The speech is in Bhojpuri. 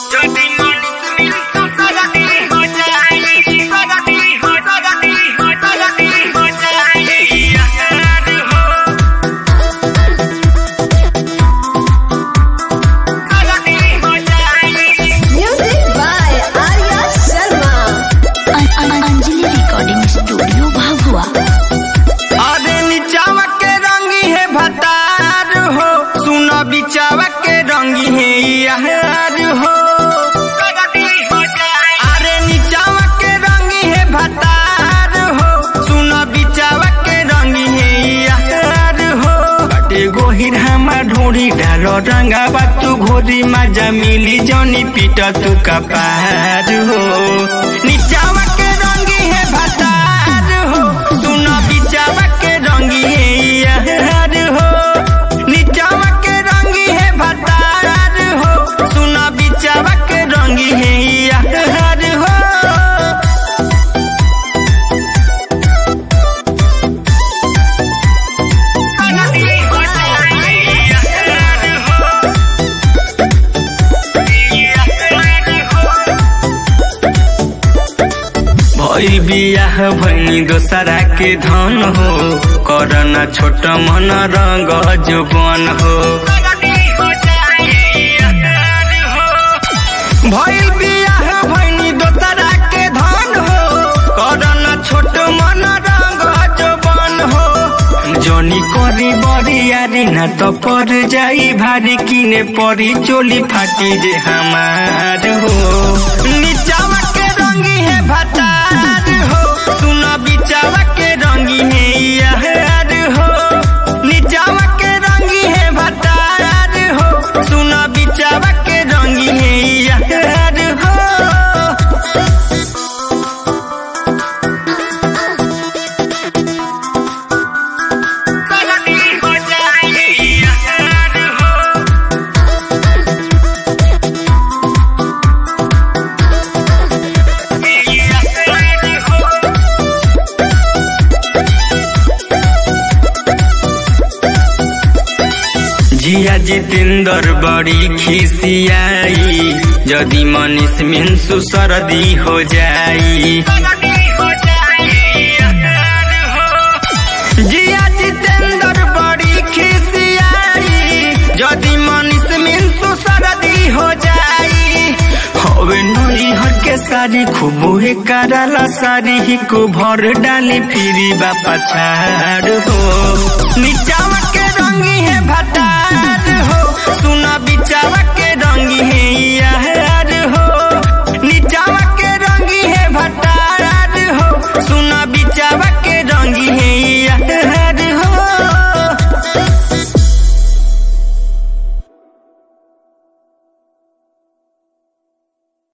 Music by Arya Sharma. Anjali recording studio Bhabhua अरे निचावा के रंगी है भतार हो सुन बिचावा के रंगी है यार हो अरे निचावा के रंगी है भतार हो सुन बिचावा के रंगी है यार हो बटे गोहिर हमा ढोरी डालो रंगा तू घोरी मजा मिली जौनी पीट तू कपार हो निचावा के रंगी है भतार हो सुन बिचावा के रंगी है यार हो निचावा के रंगी है भतार हो सुन बिचावा के रंगी है यार हो भइल बियाह भैनी दोसरा के धन हो करना छोट मन रंग जुबन हो भइल बियाह भैनी दोसरा के धन हो करना छोट मन रंग जुबन हो जनी करी बरियारी न तो पर जाई भारी किने परी चोली फाटी जे हमार हो निचावा के रंगी है भतार हो सुन बिचावा के रंगी है यार हो निचावा के रंगी है भतार हो सुन बिचावा के रंगी है यार हो जिया जितेंद्र बड़ी खिसियाई यदि मनीष मिंसु सरदी हो जाई जिया जितेंद्र बड़ी खिसियाई यदि मनीष मिंसु सरदी हो जाई हवे नई हर के सारी खूब हे कराला सारी ही को भर डाली फिरी बापा छाड़ हो निचावा के रंगी है भतार हो सुना बिचावा